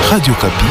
Radio Kapi.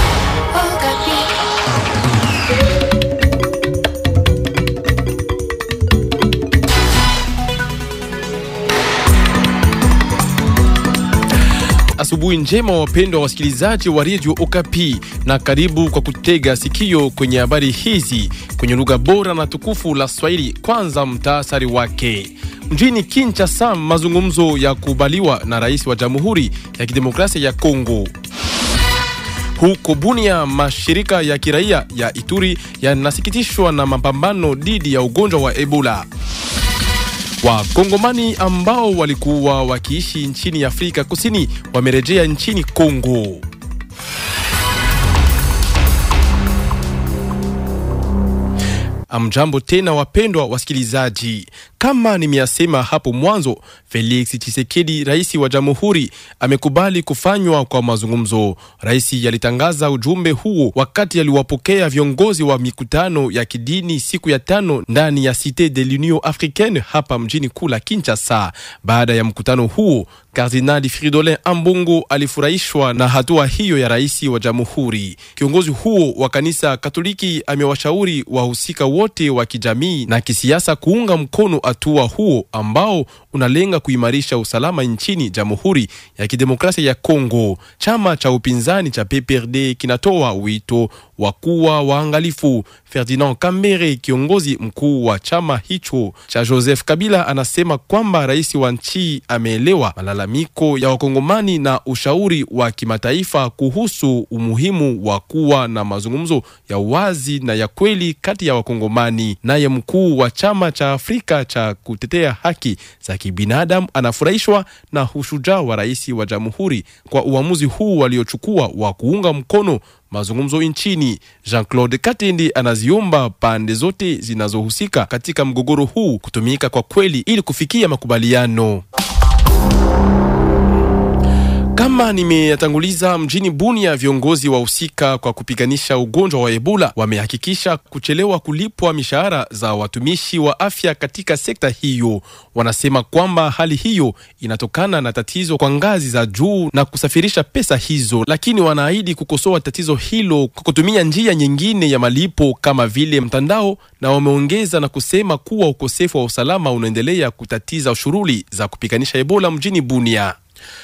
Asubuhi njema wapendwa wasikilizaji wa Radio Okapi, na karibu kwa kutega sikio kwenye habari hizi kwenye lugha bora na tukufu la Swahili. Kwanza mtaasari wake. Mjini Kinshasa, mazungumzo ya kubaliwa na rais wa Jamhuri ya Kidemokrasia ya Kongo. Huko Bunia, mashirika ya kiraia ya Ituri yanasikitishwa na mapambano dhidi ya ugonjwa wa Ebola. Wakongomani ambao walikuwa wakiishi nchini Afrika Kusini wamerejea nchini Kongo. Amjambo tena wapendwa wasikilizaji, kama nimeyasema hapo mwanzo, Felix Tshisekedi, rais wa jamhuri, amekubali kufanywa kwa mazungumzo. Rais alitangaza ujumbe huo wakati aliwapokea viongozi wa mikutano ya kidini siku ya tano ndani ya Cite de l'Union Africaine hapa mjini kuu la Kinshasa. Baada ya mkutano huo, Kardinali Fridolin Ambongo alifurahishwa na hatua hiyo ya rais wa jamhuri. Kiongozi huo wa kanisa Katoliki amewashauri wahusika wote wa kijamii na kisiasa kuunga mkono hatua huo ambao unalenga kuimarisha usalama nchini Jamhuri ya Kidemokrasia ya Kongo. Chama cha upinzani cha PPRD kinatoa wito wa kuwa waangalifu. Ferdinand Kambere, kiongozi mkuu wa chama hicho cha Joseph Kabila, anasema kwamba rais wa nchi ameelewa malalamiko ya Wakongomani na ushauri wa kimataifa kuhusu umuhimu wa kuwa na mazungumzo ya wazi na ya kweli kati ya Wakongomani. Naye mkuu wa chama cha Afrika cha kutetea haki za kibinadamu anafurahishwa na ushujaa wa rais wa jamhuri kwa uamuzi huu waliochukua wa kuunga mkono mazungumzo nchini. Jean-Claude Katendi anaziomba pande zote zinazohusika katika mgogoro huu kutumika kwa kweli ili kufikia makubaliano. Kama nimeyatanguliza mjini Bunia, viongozi wahusika kwa kupiganisha ugonjwa wa Ebola wamehakikisha kuchelewa kulipwa mishahara za watumishi wa afya katika sekta hiyo. Wanasema kwamba hali hiyo inatokana na tatizo kwa ngazi za juu na kusafirisha pesa hizo, lakini wanaahidi kukosoa tatizo hilo kwa kutumia njia nyingine ya malipo kama vile mtandao, na wameongeza na kusema kuwa ukosefu wa usalama unaendelea kutatiza shughuli za kupiganisha Ebola mjini Bunia.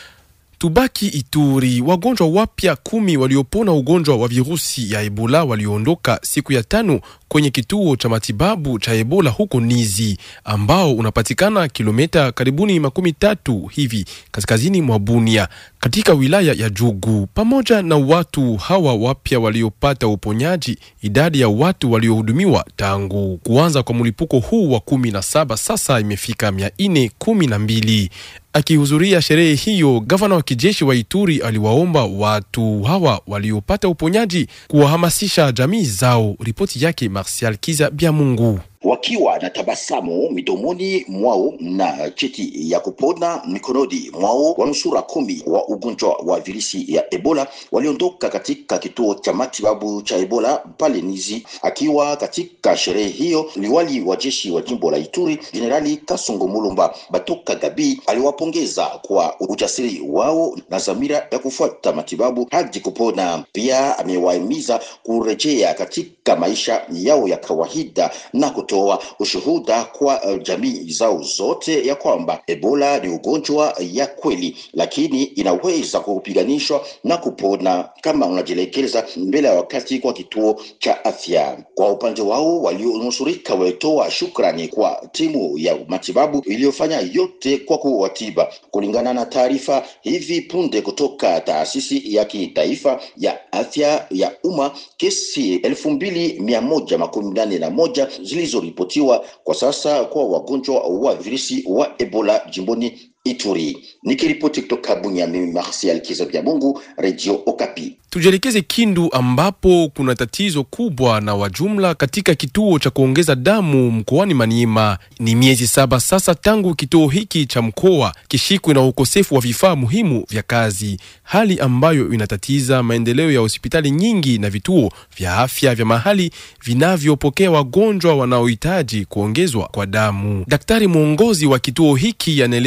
Tubaki Ituri. Wagonjwa wapya kumi waliopona ugonjwa wa virusi ya Ebola walioondoka siku ya tano kwenye kituo cha matibabu cha Ebola huko Nizi ambao unapatikana kilomita karibuni makumi tatu hivi kaskazini mwa Bunia katika wilaya ya Jugu. Pamoja na watu hawa wapya waliopata uponyaji, idadi ya watu waliohudumiwa tangu kuanza kwa mlipuko huu wa kumi na saba sasa imefika mia nne kumi na mbili. Akihudhuria sherehe hiyo, gavana wa kijeshi wa Ituri aliwaomba watu hawa waliopata uponyaji kuwahamasisha jamii zao. Ripoti yake Martial Kiza Biamungu wakiwa na tabasamu midomoni mwao na cheti ya kupona mikononi mwao, wanusura kumi wa ugonjwa wa virusi ya Ebola waliondoka katika kituo cha matibabu cha Ebola pale Nizi. Akiwa katika sherehe hiyo, liwali wa jeshi wa jimbo la Ituri Jenerali Kasongo Mulumba Batoka Gabi aliwapongeza kwa ujasiri wao na dhamira ya kufuata matibabu hadi kupona. Pia amewahimiza kurejea katika maisha yao ya kawaida na kutoa ushuhuda kwa uh, jamii zao zote ya kwamba Ebola ni ugonjwa ya kweli, lakini inaweza kupiganishwa na kupona kama unajielekeza mbele ya wakati kwa kituo cha afya. Kwa upande wao, walionusurika walitoa shukrani kwa timu ya matibabu iliyofanya yote kwa kuwatiba. Kulingana na taarifa hivi punde kutoka taasisi ya kitaifa ya afya ya umma, kesi elfu mbili mia moja makumi nane na moja zilizoripotiwa kwa sasa kwa wagonjwa wa virusi wa Ebola jimboni Ituri. Nikiripoti kutoka Bunya, mimi Marsial Kizabia Mungu, Radio Okapi. Tujielekeze Kindu ambapo kuna tatizo kubwa na wajumla katika kituo cha kuongeza damu mkoani Maniema. Ni miezi saba sasa tangu kituo hiki cha mkoa kishikwe na ukosefu wa vifaa muhimu vya kazi, hali ambayo inatatiza maendeleo ya hospitali nyingi na vituo vya afya vya mahali vinavyopokea wagonjwa wanaohitaji kuongezwa kwa damu. Daktari mwongozi wa kituo hiki anaeleza hofu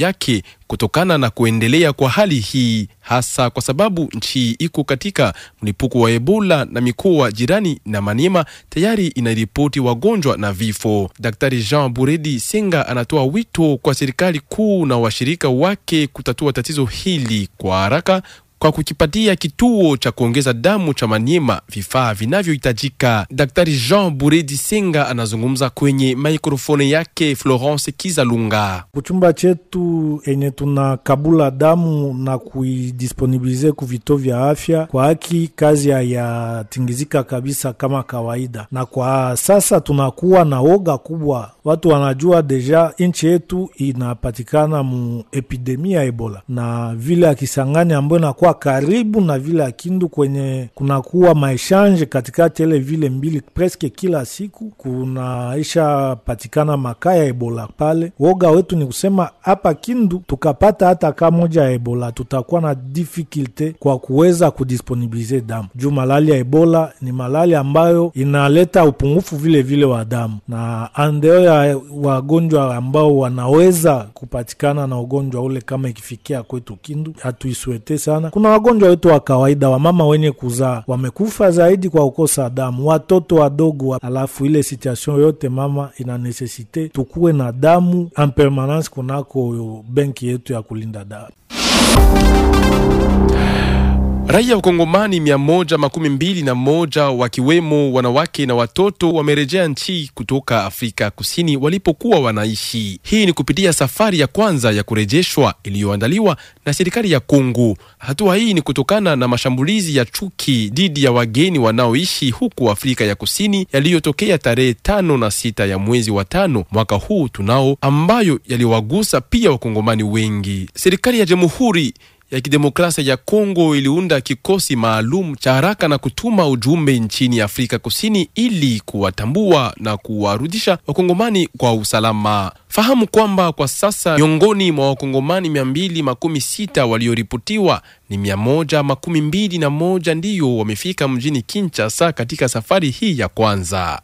yake kutokana na kuendelea kwa hali hii, hasa kwa sababu nchi iko katika mlipuko wa Ebola na mikoa jirani na Maniema tayari inaripoti wagonjwa na vifo. Daktari Jean Buredi Senga anatoa wito kwa serikali kuu na washirika wake kutatua tatizo hili kwa haraka kwa kukipatia kituo cha kuongeza damu cha Maniema vifaa vinavyohitajika. Daktari Jean Buredi Senga anazungumza kwenye mikrofoni yake Florence Kizalunga. Kuchumba chetu enye tunakabula damu na kuidisponibilize ku vituo vya afya, kwa haki kazi hayatingizika kabisa kama kawaida, na kwa sasa tunakuwa na woga kubwa. Watu wanajua deja nchi yetu inapatikana mu epidemi ya Ebola na vile ya Kisangani ambayo inakuwa karibu na vile ya Kindu kwenye kunakuwa maeshanje katikati ele vile mbili preske kila siku kunaisha patikana makaa ya Ebola pale. Woga wetu ni kusema hapa Kindu tukapata hata kaa moja ya Ebola tutakuwa na difficulte kwa kuweza kudisponibilize damu juu malali ya Ebola ni malali ambayo inaleta upungufu vile vile wa damu, na andeo ya wagonjwa ambao wanaweza kupatikana na ugonjwa ule kama ikifikia kwetu Kindu hatuiswete sana. Kuna wagonjwa wetu wa kawaida, wamama wenye kuzaa wamekufa zaidi kwa kukosa damu, watoto wadogo, alafu ile situation yote mama ina nesesite tukuwe na damu en permanence kunako benki yetu ya kulinda damu. Raia wa Kongomani mia moja makumi mbili na moja wakiwemo wanawake na watoto wamerejea nchi kutoka Afrika Kusini walipokuwa wanaishi. Hii ni kupitia safari ya kwanza ya kurejeshwa iliyoandaliwa na serikali ya Kongo. Hatua hii ni kutokana na mashambulizi ya chuki dhidi ya wageni wanaoishi huku Afrika ya Kusini yaliyotokea tarehe tano na sita ya mwezi wa tano mwaka huu tunao, ambayo yaliwagusa pia wakongomani wengi. Serikali ya Jamhuri ya Kidemokrasia ya Kongo iliunda kikosi maalum cha haraka na kutuma ujumbe nchini Afrika Kusini ili kuwatambua na kuwarudisha wakongomani kwa usalama. Fahamu kwamba kwa sasa miongoni mwa wakongomani mia mbili makumi sita walioripotiwa ni mia moja makumi mbili na moja ndiyo wamefika mjini Kinshasa katika safari hii ya kwanza.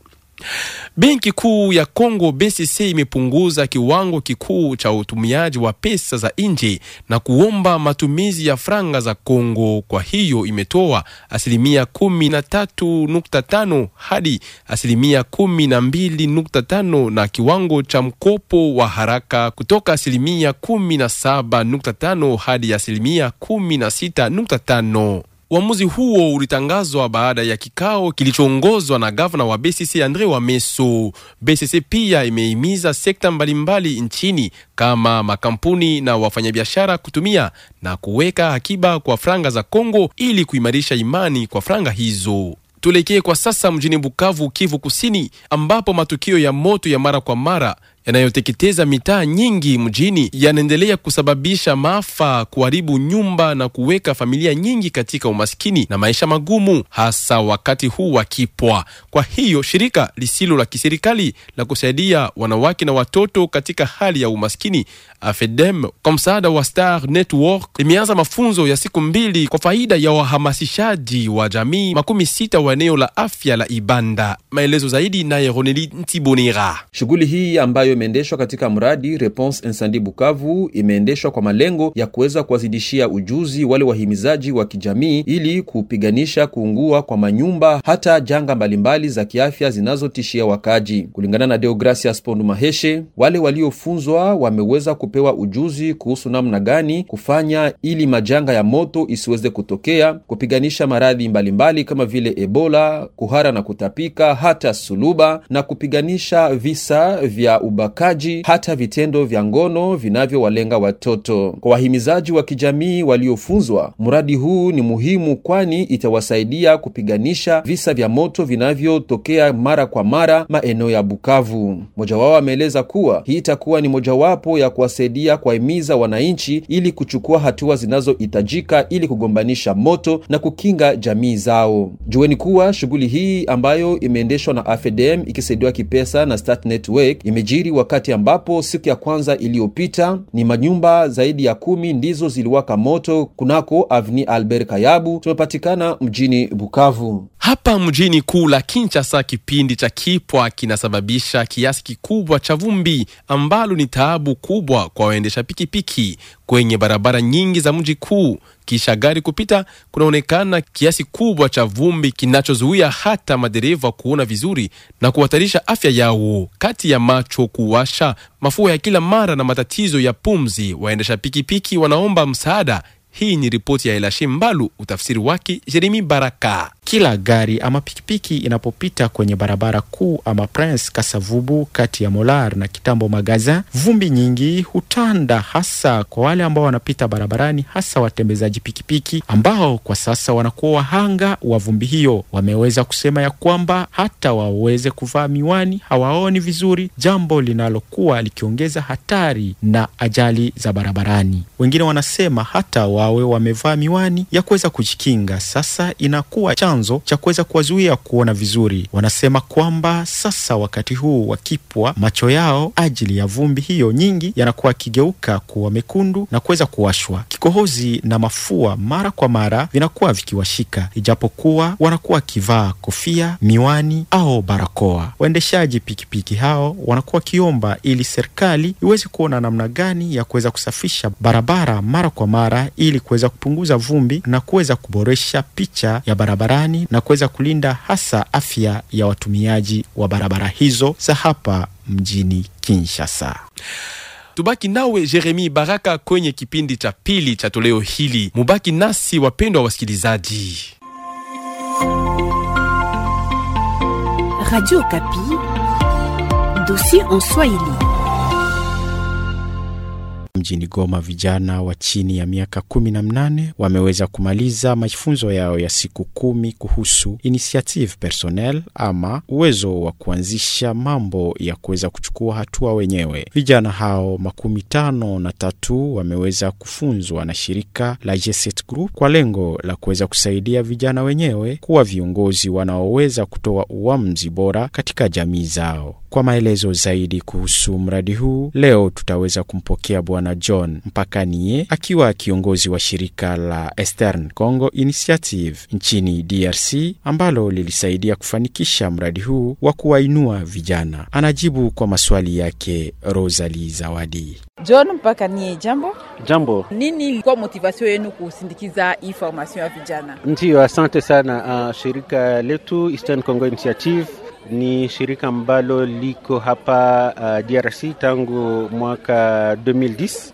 Benki Kuu ya Kongo BCC imepunguza kiwango kikuu cha utumiaji wa pesa za nje na kuomba matumizi ya franga za Kongo. Kwa hiyo imetoa asilimia kumi na tatu nukta tano hadi asilimia kumi na mbili nukta tano na kiwango cha mkopo wa haraka kutoka asilimia kumi na saba nukta tano hadi asilimia kumi na sita nukta tano. Uamuzi huo ulitangazwa baada ya kikao kilichoongozwa na gavana wa BCC Andre Wameso. BCC pia imehimiza sekta mbalimbali nchini kama makampuni na wafanyabiashara kutumia na kuweka akiba kwa franga za Kongo ili kuimarisha imani kwa franga hizo. Tuelekee kwa sasa mjini Bukavu, Kivu Kusini, ambapo matukio ya moto ya mara kwa mara yanayoteketeza mitaa nyingi mjini yanaendelea kusababisha maafa, kuharibu nyumba na kuweka familia nyingi katika umaskini na maisha magumu, hasa wakati huu wa kipwa. Kwa hiyo shirika lisilo la kiserikali la kusaidia wanawake na watoto katika hali ya umaskini AFEDEM kwa msaada wa Star Network limeanza mafunzo ya siku mbili kwa faida ya wahamasishaji wa jamii makumi sita wa eneo la afya la Ibanda. Maelezo zaidi naye Roneli Ntibonera. Shughuli hii ambayo imeendeshwa katika mradi Response Incendie Bukavu imeendeshwa kwa malengo ya kuweza kuwazidishia ujuzi wale wahimizaji wa kijamii ili kupiganisha kuungua kwa manyumba hata janga mbalimbali za kiafya zinazotishia wakaji. Kulingana na Deogracias Pondu Maheshe, wale waliofunzwa wameweza kupewa ujuzi kuhusu namna gani kufanya ili majanga ya moto isiweze kutokea, kupiganisha maradhi mbalimbali kama vile Ebola, kuhara na kutapika, hata suluba na kupiganisha visa vya ubakaji hata vitendo vya ngono vinavyowalenga watoto. Kwa wahimizaji wa kijamii waliofunzwa, mradi huu ni muhimu, kwani itawasaidia kupiganisha visa vya moto vinavyotokea mara kwa mara maeneo ya Bukavu. Mmoja wao ameeleza kuwa hii itakuwa ni mojawapo ya kuwasaidia kuwahimiza wananchi ili kuchukua hatua zinazohitajika ili kugombanisha moto na kukinga jamii zao. Jueni kuwa shughuli hii ambayo imeendeshwa na AFEDEM ikisaidiwa kipesa na Start Network imejiri wakati ambapo siku ya kwanza iliyopita ni manyumba zaidi ya kumi ndizo ziliwaka moto kunako Avni Albert Kayabu tumepatikana mjini Bukavu. Hapa mjini kuu la Kinshasa, kipindi cha kipwa kinasababisha kiasi kikubwa cha vumbi ambalo ni taabu kubwa kwa waendesha pikipiki kwenye barabara nyingi za mji kuu. Kisha gari kupita, kunaonekana kiasi kubwa cha vumbi kinachozuia hata madereva kuona vizuri na kuhatarisha afya yao. Kati ya macho kuwasha, mafua ya kila mara na matatizo ya pumzi, waendesha pikipiki wanaomba msaada. Hii ni ripoti ya Elashi Mbalu, utafsiri wake Jeremi Baraka. Kila gari ama pikipiki inapopita kwenye barabara kuu ama Prince Kasavubu kati ya Molar na Kitambo Magazin, vumbi nyingi hutanda, hasa kwa wale ambao wanapita barabarani, hasa watembezaji pikipiki ambao kwa sasa wanakuwa wahanga wa vumbi hiyo. Wameweza kusema ya kwamba hata waweze kuvaa miwani hawaoni vizuri, jambo linalokuwa likiongeza hatari na ajali za barabarani. Wengine wanasema hata wawe wamevaa miwani ya kuweza kujikinga, sasa inakuwa chanzo cha kuweza kuwazuia kuona vizuri. Wanasema kwamba sasa wakati huu wakipwa macho yao ajili ya vumbi hiyo nyingi yanakuwa yakigeuka kuwa mekundu na kuweza kuwashwa. Kikohozi na mafua mara kwa mara vinakuwa vikiwashika, ijapokuwa wanakuwa wakivaa kofia, miwani au barakoa. Waendeshaji pikipiki hao wanakuwa wakiomba ili serikali iweze kuona namna gani ya kuweza kusafisha barabara mara kwa mara ili kuweza kupunguza vumbi na kuweza kuboresha picha ya barabarani na kuweza kulinda hasa afya ya watumiaji wa barabara hizo za hapa mjini Kinshasa. Tubaki nawe Jeremi Baraka kwenye kipindi cha pili cha toleo hili. Mubaki nasi wapendwa wasikilizaji. Radio Kapi, dossier en Swahili. Mjini Goma, vijana wa chini ya miaka kumi na mnane wameweza kumaliza mafunzo yao ya siku kumi kuhusu initiative personnel ama uwezo wa kuanzisha mambo ya kuweza kuchukua hatua wenyewe. Vijana hao makumi tano na tatu wameweza kufunzwa na shirika la G7 Group kwa lengo la kuweza kusaidia vijana wenyewe kuwa viongozi wanaoweza kutoa uamuzi bora katika jamii zao. Kwa maelezo zaidi kuhusu mradi huu, leo tutaweza kumpokea Bwana John Mpakanie akiwa kiongozi wa shirika la Eastern Congo Initiative nchini DRC ambalo lilisaidia kufanikisha mradi huu wa kuwainua vijana. Anajibu kwa maswali yake Rosalie Zawadi. John Mpakanie, jambo. Jambo. Nini ilikuwa motivation yenu kusindikiza hii formation ya vijana? Ndiyo, asante sana. Uh, shirika letu Eastern Congo Initiative ni shirika ambalo liko hapa uh, DRC tangu mwaka 2010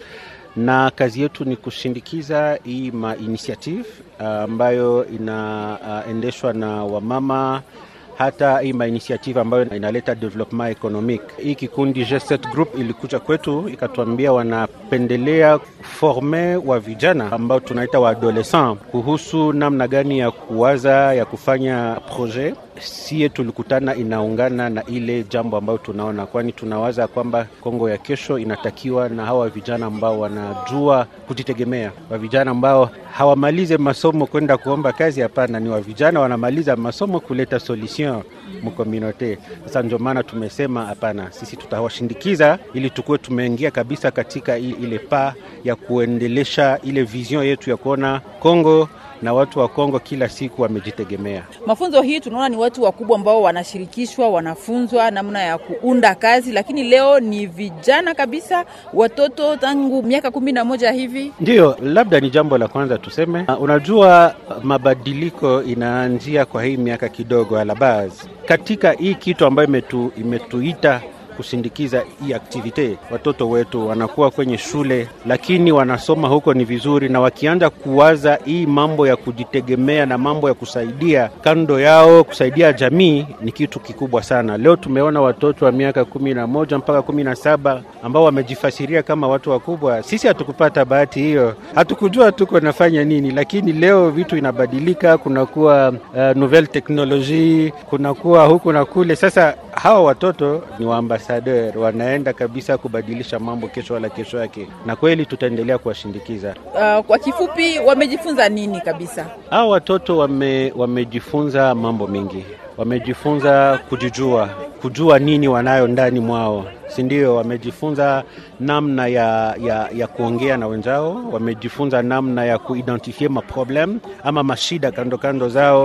na kazi yetu ni kushindikiza hii ma initiative uh, ambayo inaendeshwa uh, na wamama hata hii ma initiative ambayo inaleta development economic. Hii kikundi G7 Group ilikuja kwetu ikatuambia wanapendelea forme wa vijana ambao tunaita wa adolescent kuhusu namna gani ya kuwaza ya kufanya projet sie tulikutana inaungana na ile jambo ambayo tunaona, kwani tunawaza kwamba Kongo ya kesho inatakiwa na hawa vijana ambao wanajua kujitegemea, wa vijana ambao hawamalize masomo kwenda kuomba kazi. Hapana, ni wa vijana wanamaliza masomo kuleta solution mkomunote. Sasa ndio maana tumesema hapana, sisi tutawashindikiza ili tukuwe tumeingia kabisa katika ile pa ya kuendelesha ile vision yetu ya kuona Kongo na watu wa Kongo kila siku wamejitegemea. Mafunzo hii tunaona ni watu wakubwa ambao wanashirikishwa, wanafunzwa namna ya kuunda kazi, lakini leo ni vijana kabisa, watoto tangu miaka kumi na moja hivi. Ndiyo, labda ni jambo la kwanza tuseme. Uh, unajua mabadiliko inaanzia kwa hii miaka kidogo alabaz katika hii kitu ambayo imetu, imetuita kusindikiza hii aktivite. Watoto wetu wanakuwa kwenye shule, lakini wanasoma huko ni vizuri, na wakianza kuwaza hii mambo ya kujitegemea na mambo ya kusaidia kando yao, kusaidia jamii ni kitu kikubwa sana. Leo tumeona watoto wa miaka kumi na moja mpaka kumi na saba ambao wamejifasiria kama watu wakubwa. Sisi hatukupata bahati hiyo, hatukujua tuko nafanya nini, lakini leo vitu inabadilika, kunakuwa uh, nouvelle technologie, kunakuwa huku na kule. Sasa hawa watoto ni waambasadeur, wanaenda kabisa kubadilisha mambo kesho wala kesho yake, na kweli tutaendelea kuwashindikiza. Uh, kwa kifupi, wamejifunza nini kabisa? Hawa watoto wame, wamejifunza mambo mengi, wamejifunza kujijua, kujua nini wanayo ndani mwao si ndio? Wamejifunza namna ya, ya, ya kuongea na wenzao, wamejifunza namna ya kuidentifie maproblem ama mashida kando kando zao,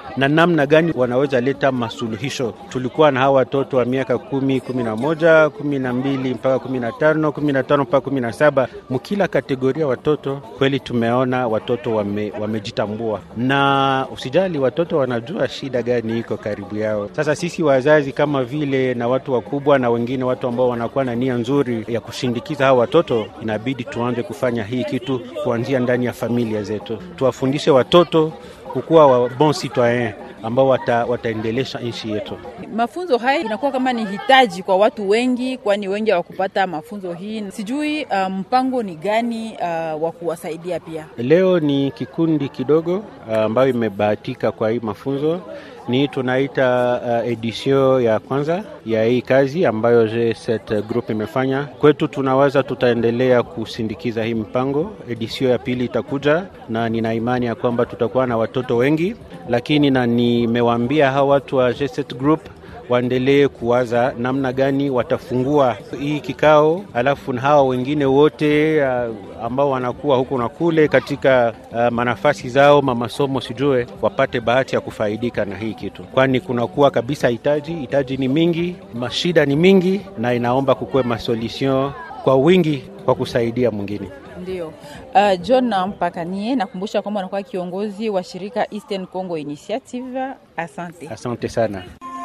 na namna gani wanaweza leta masuluhisho. Tulikuwa na hawa watoto wa miaka kumi, kumi na moja, kumi na mbili mpaka kumi na tano, kumi na tano mpaka kumi na saba. Mkila kategoria watoto kweli tumeona watoto wame, wamejitambua, na usijali, watoto wanajua shida gani iko karibu yao. Sasa sisi wazazi kama vile na watu wakubwa na wengine watu ambao wanakuwa na nia nzuri ya kushindikiza hawa watoto, inabidi tuanze kufanya hii kitu kuanzia ndani ya familia zetu, tuwafundishe watoto kukuwa wa bon citoyen ambao wata, wataendelesha nchi yetu. Mafunzo haya inakuwa kama ni hitaji kwa watu wengi, kwani wengi hawakupata mafunzo hii. Sijui uh, mpango ni gani uh, wa kuwasaidia pia. Leo ni kikundi kidogo ambayo uh, imebahatika kwa hii mafunzo ni tunaita uh, edition ya kwanza ya hii kazi ambayo G7 group imefanya kwetu. Tunawaza tutaendelea kusindikiza hii mpango. Edition ya pili itakuja, na nina imani ya kwamba tutakuwa na watoto wengi, lakini na nimewaambia hawa watu wa G7 group waendelee kuwaza namna gani watafungua hii kikao, alafu na hawa wengine wote uh, ambao wanakuwa huku na kule katika uh, manafasi zao mamasomo, sijue wapate bahati ya kufaidika na hii kitu, kwani kunakuwa kabisa hitaji hitaji ni mingi, mashida ni mingi, na inaomba kukuwe masolution kwa wingi kwa kusaidia mwingine. Ndio. Uh, John Mpakanie, nakumbusha kwamba anakuwa kiongozi wa shirika Eastern Congo Initiative. Asante, asante sana.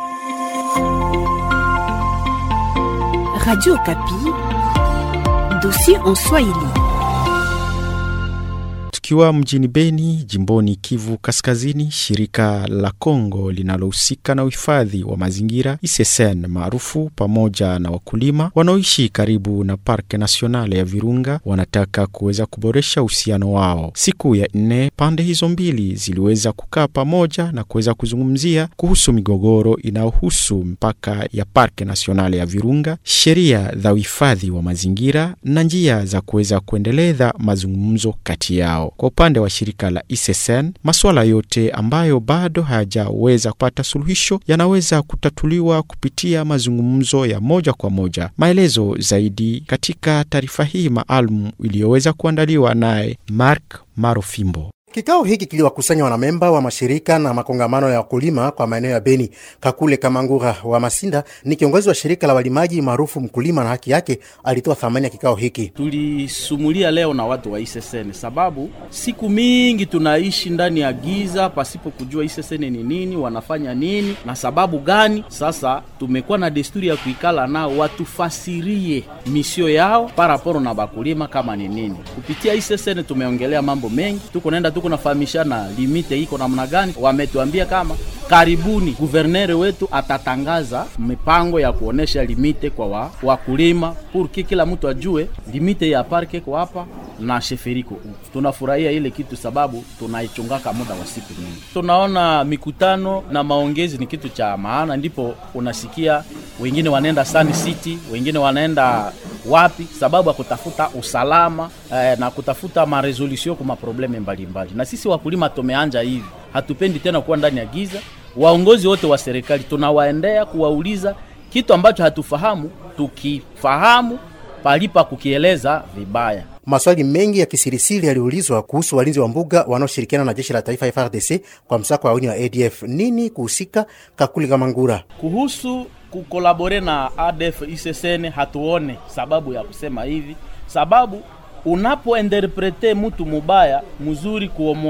Radio Kapi, dossier en Swahili. Tukiwa mjini Beni, jimboni Kivu Kaskazini, shirika la Kongo linalohusika na uhifadhi wa mazingira ISSN maarufu pamoja na wakulima wanaoishi karibu na Parke Nasionale ya Virunga wanataka kuweza kuboresha uhusiano wao. Siku ya nne, pande hizo mbili ziliweza kukaa pamoja na kuweza kuzungumzia kuhusu migogoro inayohusu mpaka ya Parke Nasionale ya Virunga, sheria za uhifadhi wa mazingira na njia za kuweza kuendeleza mazungumzo kati yao. Kwa upande wa shirika la ISSN, masuala yote ambayo bado hayajaweza kupata suluhisho yanaweza kutatuliwa kupitia mazungumzo ya moja kwa moja. Maelezo zaidi katika taarifa hii maalum iliyoweza kuandaliwa naye Mark Marofimbo. Kikao hiki kiliwakusanya wanamemba wa mashirika na makongamano ya wakulima kwa maeneo ya Beni. Kakule Kamangura wa Masinda ni kiongozi wa shirika la walimaji maarufu Mkulima na Haki Yake, alitoa thamani ya kikao hiki. Tulisumulia leo na watu wa ISSN sababu siku mingi tunaishi ndani ya giza pasipo kujua ISSN ni nini, wanafanya nini na sababu gani. Sasa tumekuwa na desturi ya kuikala nao watufasirie misio yao paraporo na bakulima kama ni nini. Kupitia ISSN tumeongelea mambo mengi, tuko naenda tuko nafahamishana limite iko namna gani. Wametuambia kama karibuni guvernere wetu atatangaza mipango ya kuonesha limite kwa wa, wakulima purki kila mtu ajue limite ya parke kwa hapa na sheferiko. Tunafurahia ile kitu sababu tunaichungaka muda wa siku nyingi. Tunaona mikutano na maongezi ni kitu cha maana, ndipo unasikia wengine wanaenda Sun City, wengine wanaenda wapi, sababu ya kutafuta usalama eh, na kutafuta maresolution kwa maprobleme mbalimbali. Na sisi wakulima tumeanja hivi, hatupendi tena kuwa ndani ya giza. Waongozi wote wa serikali tunawaendea kuwauliza kitu ambacho hatufahamu, tukifahamu palipa kukieleza vibaya. Maswali mengi ya kisirisiri yaliulizwa kuhusu walinzi wa mbuga wanaoshirikiana na jeshi la taifa FARDC kwa msako wa uni wa ADF. Nini kuhusika? Kakuli Kamangura kuhusu kukolabore na ADF ISSN, hatuone sababu ya kusema hivi, sababu unapointerprete mtu mubaya mzuri,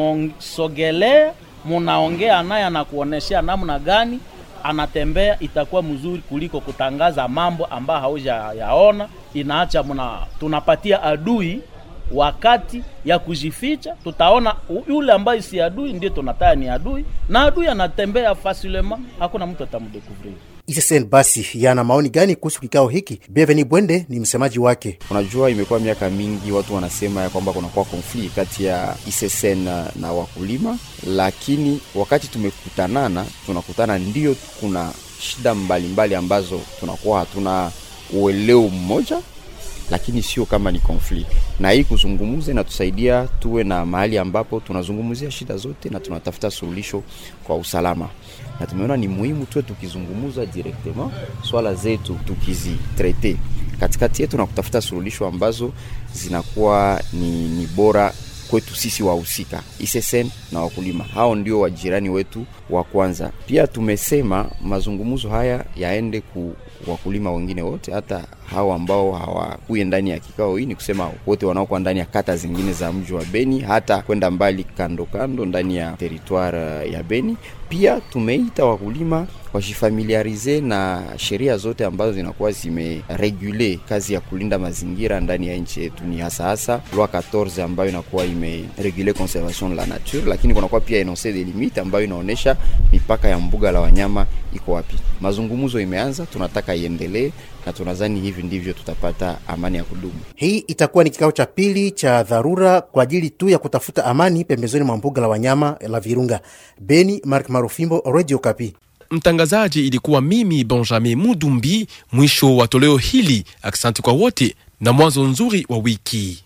kumsogelea munaongea naye anakuoneshea namna gani anatembea, itakuwa mzuri kuliko kutangaza mambo ambayo hauja yaona. Inaacha muna tunapatia adui wakati ya kujificha. Tutaona yule ambaye si adui ndiye tunataya ni adui, na adui anatembea fasilema, hakuna mtu atamdekuvrir. ISSN basi yana maoni gani kuhusu kikao hiki? Bienveni Bwende ni msemaji wake. Unajua, imekuwa miaka mingi watu wanasema ya kwamba kunakuwa konflit kati ya ISSN na, na wakulima, lakini wakati tumekutanana tunakutana, ndio kuna shida mbalimbali mbali ambazo tunakuwa hatuna ueleo mmoja, lakini sio kama ni konflit. Na hii kuzungumza inatusaidia tuwe na mahali ambapo tunazungumzia shida zote na tunatafuta suluhisho kwa usalama na tumeona ni muhimu tuwe tukizungumuza directement swala zetu tukizitrete katikati yetu na kutafuta suluhisho ambazo zinakuwa ni, ni bora kwetu sisi wahusika ISSN na wakulima, hao ndio wajirani wetu wa kwanza. Pia tumesema mazungumzo haya yaende ku wakulima wengine wote, hata hao ambao hawakuye ndani ya kikao hii, ni kusema wote wanaokuwa ndani ya kata zingine za mji wa Beni, hata kwenda mbali kando kando ndani ya teritware ya Beni. Pia tumeita wakulima wajifamiliarize na sheria zote ambazo zinakuwa zimeregule kazi ya kulinda mazingira ndani ya nchi yetu, ni hasa hasa loi 14 ambayo inakuwa imeregule conservation la nature, lakini kunakuwa pia enonce de limite ambayo inaonyesha mipaka ya mbuga la wanyama iko wapi. Mazungumzo imeanza, tunataka iendelee na tunadhani hivi ndivyo tutapata amani ya kudumu. Hii itakuwa ni kikao cha pili cha dharura kwa ajili tu ya kutafuta amani pembezoni mwa mbuga la wanyama la Virunga. Beni, Mark Marufimbo, Radio Kapi. Mtangazaji ilikuwa mimi Benjamin Mudumbi. Mwisho wa toleo hili. Aksanti kwa wote na mwanzo nzuri wa wiki.